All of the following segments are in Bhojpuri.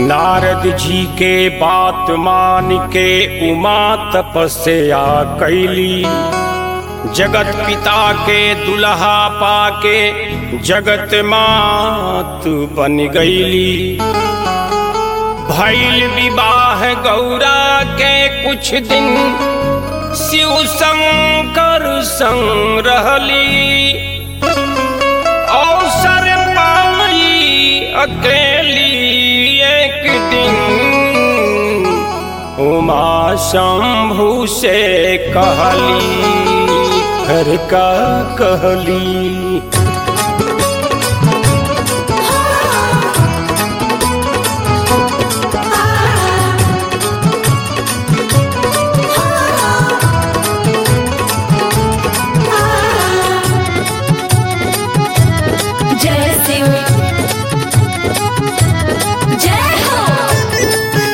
नारद जी के बात मान के उमा तपस्या कैली जगत पिता के दुल्हा पाके जगत मात बन गईली भैल विवाह गौरा के कुछ दिन शिव शंकर संग रहली अवसर पाई अकेली एक दिन उमा शंभु से कहली घर का कहली जय शिव जय हो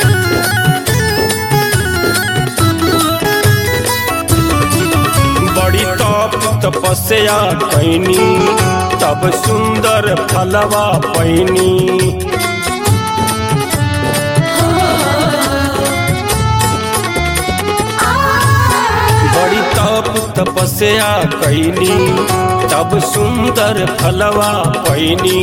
बड़ी तप तपस्या कैनी तब सुंदर फलवा पैनी बड़ी तप तपस्या कैनी तब सुंदर फलवा पैनी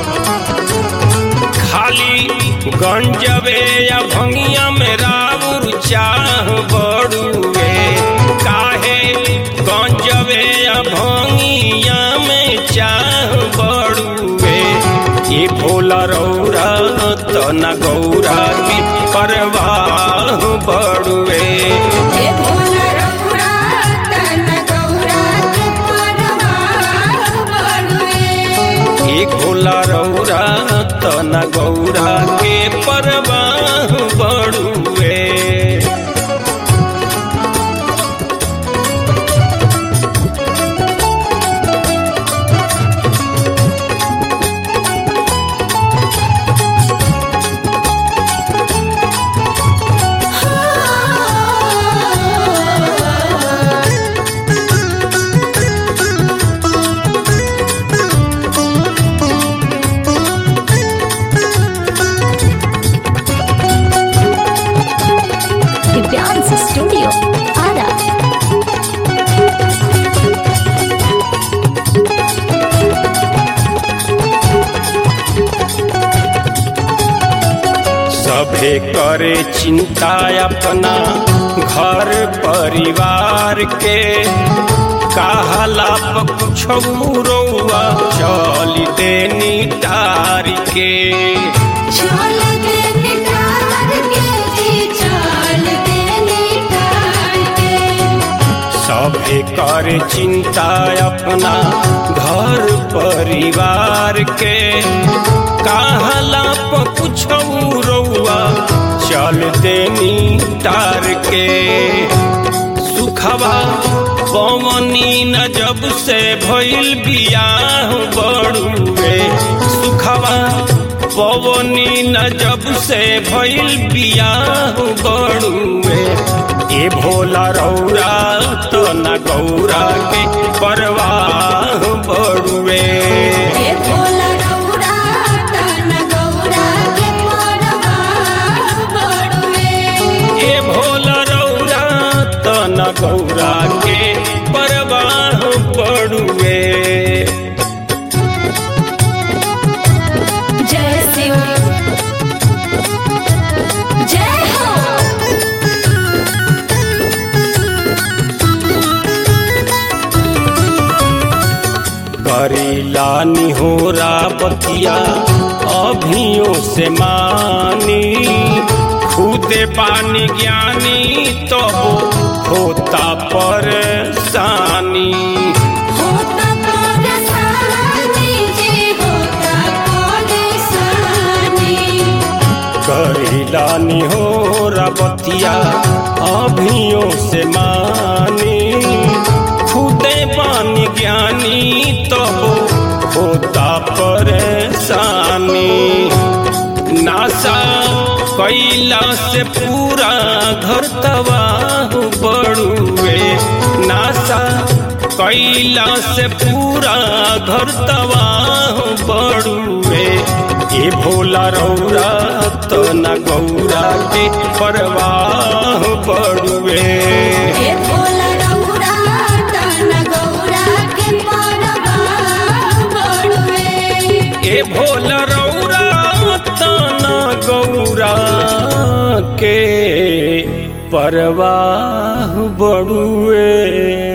खाली गंजबे या भंगिया में राउर चाह बड़ुए काहे गंजबे या भंगिया में चाह बड़ुए ये भोला रौरा तना गौरा की परवाह बड़ुए हे भोला रघुरा तन गौरा के परवाह बड़ुए एक भोला रौरा तना गौरा के परवाह बड़ुए दिव्यांश स्टूडियो आरा सभे करे चिंता अपना घर परिवार के कहला कुछ रौआ चल देनी टार के चल दे निटार के जी चल दे निटार के सभे करे चिंता अपना घर परिवार के कहला कुछ रौआ चल देनी टार के सुखवा पवनी न जब से भइल बियाह बड़ुए सुखवा पवनी न जब से भइल बियाह बड़ुए ए भोला रौरा तो न गौरा के परवाह बड़ुए हे भोला रघुरा तन गौरा के परवाह बड़ुए ए भोला रौरा तो न गौरा के परवाह बड़ुए जय शिव जय हो करीला निहोरा बतिया अभियों से मानी खुदे पानी ज्ञानी तो होता परेशानी होता परेशानी जी होता परेशानी करीला निहोरा बतिया अभियों से मानी खुदे पानी ज्ञानी तो होता परेशानी नासा कैला से पूरा घर तबाह बड़ुए नासा कैला से पूरा घर तबाह बड़ुए ए भोला रौरा तो न गौरा के परवाह बड़ुए हे भोला रउरा तन गौरा के परवाह बड़ुए ए भोला रौरा तो न गौरा के परवाह बड़ुए